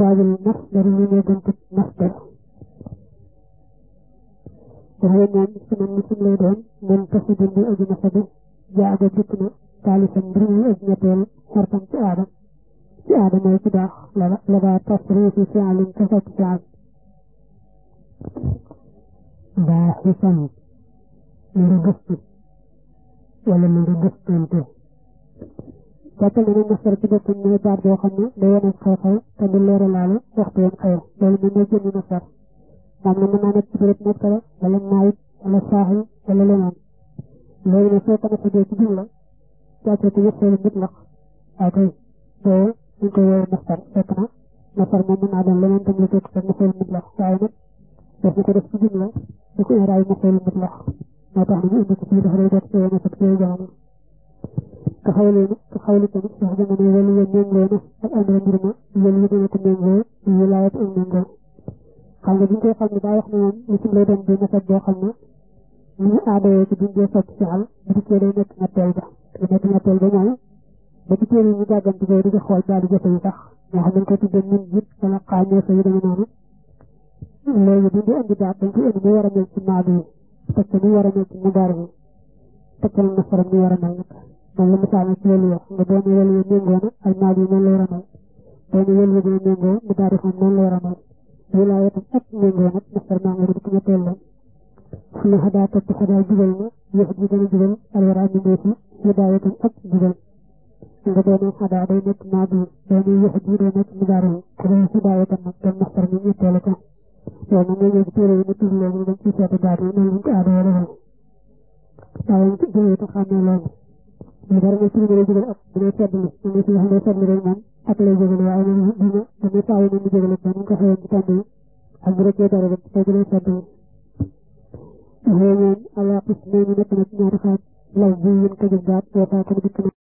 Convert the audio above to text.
baabil masdar yi ñoo gën ci masdar waaye moom su man ni sim lay doon moom tasi dindi aji nasabi jaa aga dikk na taalifan mbir yi aji ñetteel xarfan ci aadam ci aada mooy ci daax la la daa tasrifi fi'lin ka fekk fi'l daa xisan mu ngi gëstu wala mu ngi gëstante jàppal na ne masdar ci boppam mooy baat boo xam ne day wane xew-xew te du leeralaale waxtu woon xew loolu moom mooy jëmmi masdar moom na mën naa nekk ci béréb mubtada wala naayib wala saaxi wala leneen léegi nag soo ko nasabee ci jumla jàppee ko yëppeelu mutlaq waaye koy boo ñu ngi koy woowee masdar fekk na masdar moom mën naa doon leneen tam la fekk sa yëppeelu mutlaq waaye nag def na ko def ci jumla di ko iraay yëppeelu mutlaq moo tax na ñu indi ko fii dafa lay def ci wone sag ci jamono ka xawli ka xawli tamit wax jamono wala yéen méngoo na ak amra mbir ma yéen yi dina ko méngoo yi wilaayat ak méngoo xam nga bi ñu koy xam ne daa wax ne moom li ci lay doon bi nasab boo xam ne ni ñu aadawoo ci duñ dee soppi ci xal bu dikkee day nekk ñetteel ba te nekk ñetteel ba ñooy ba ci téere yi ñu gàgganti koy di ko xool daal di jëfe yi sax moo xam dañ ko tuddee min jit wala xaañee sa yi dama noonu léegi duñ di indi daal dañ koy indi mu war a mel ci maadu yi teg ko mu war a mel ci mudaar yi teg ko nasaram mu war a mel nag moom la misaal ci wàllu wax nga boo ne wàllu yi méngoo na ak maadu yi noonu la war a mel boo ne wàllu yi dina méngoo mu daal di xam noonu la war a mel wilaaya tam ak méngoo nag masdar maa ngi di ko ñetteel la su ma xadaa topp xadaa jugal na yëf ji dana jugal alwara mi ndeefi hidaaya tam ak jugal nga doone xadaa day nekk maadu doone yëf ji day nekk mudaar yi te day hidaaya tam nag doon masdar mi ñetteel ko loolu nag ñoo ñëw ci téere yi ne tudd léegi dañ ciy seeti baat yi noonu lañ ko aada wala wala waaye ñu ci jëlee te xàmmee loolu ñu dara ne ci lay jugal ak bu dee sedd li ñu ngi ci wax ne sedd li rek moom ak lay jógale waaye nag dina dina saa yi ñu jógale ko ñu ko xëyoon ci tànd yi ak bu rekkee dara rek tey dina sedd yi xëy ñoom ala qismayni nekk na ci ñaari xaaj law bi yéen ko jëg baat yoo faa ko dikk na